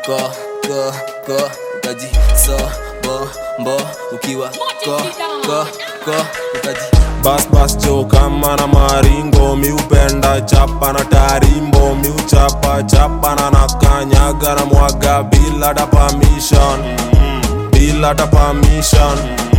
ko ko ko ukaji so bo mbo ukiwa ko ko ko ukaji bas bas jo kama na maringo miupenda chapa na tarimbo miuchapa chapa na nakanyaga na mwaga bila ta permission bila ta permission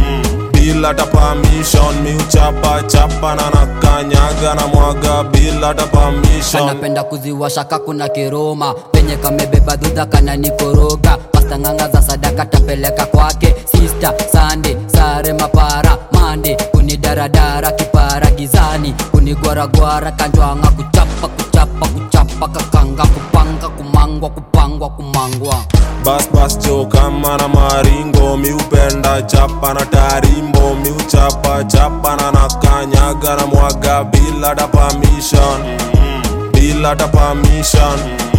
bila ta permission miuchapa chapa na nakanyaga na mwaga bila ta permission anapenda kuziwasha kakuna kiroma penye kamebeba dhudha kana nikoroga pastanganga za sadaka tapeleka kwake sista sande sare mapara mande kunidaradara kipara gizani kunigwaragwara kanjwanga kuchapa kuchapa kuchapa kakanga kupanga kumangwa kupangwa kumangwa bas bas jo kama na maringo miupenda chapa na tarimbo miuchapa chapa na nakanyaga na mwaga bila ta permission bila ta permission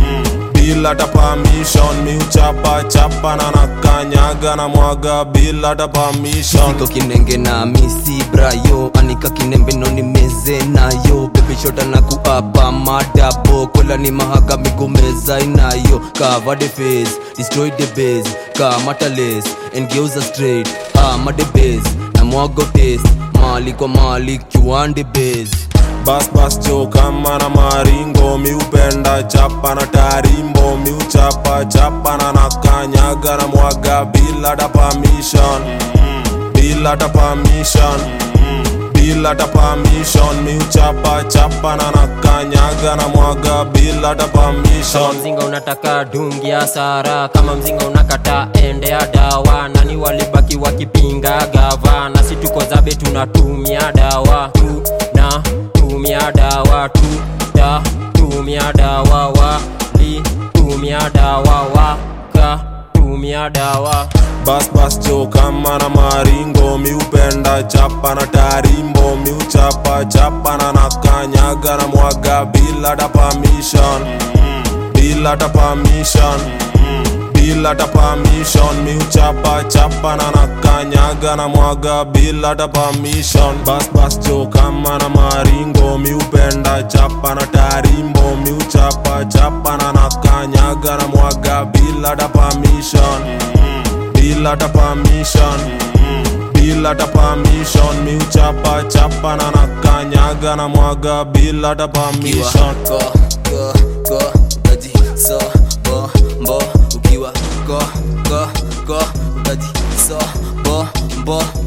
bila ta permission miuchapa chapa na nakanyaga na mwaga bila ta permission Siko kinenge na misi brayo anika kinembe no ni meze nayo baby shota na kuapa madabo kola ni mahaga migomeza inayo cover the face destroy the base kamata lace and geuza straight ama the base na mwago taste mali kwa mali kiwande base bas bas jo kama na maringo miupenda chapa na tarimbo miuchapa chapa na nakanyaga na mwaga bila ta permission bila ta permission bila ta permission miuchapa chapa na nakanyaga na mwaga bila ta kama permission mzinga unataka dungi ya sara kama mzinga unakata ende ya dawa nani walibaki wakipinga gava na si tuko zabe tunatumia dawa tu na tumia dawa tu da tumia dawa wa li tumia dawa wa ka tumia dawa bas bas jo kama na maringo miupenda chapa na tarimbo miuchapa chapa na nakanyaga na mwaga bila ta permission bila ta permission bila ta permission miuchapa chapa na nakanyaga na mwaga bila ta permission bas bas jo kama na maringo miupenda chapa na tarimbo miuchapa chapa na nakanyaga na mwaga bila ta permission bila ta permission bila ta permission miuchapa chapa na nakanyaga na mwaga bila ta permission ko ko ko ukaji so bo mbo ukiwa ko ko ko ukaji so bo mbo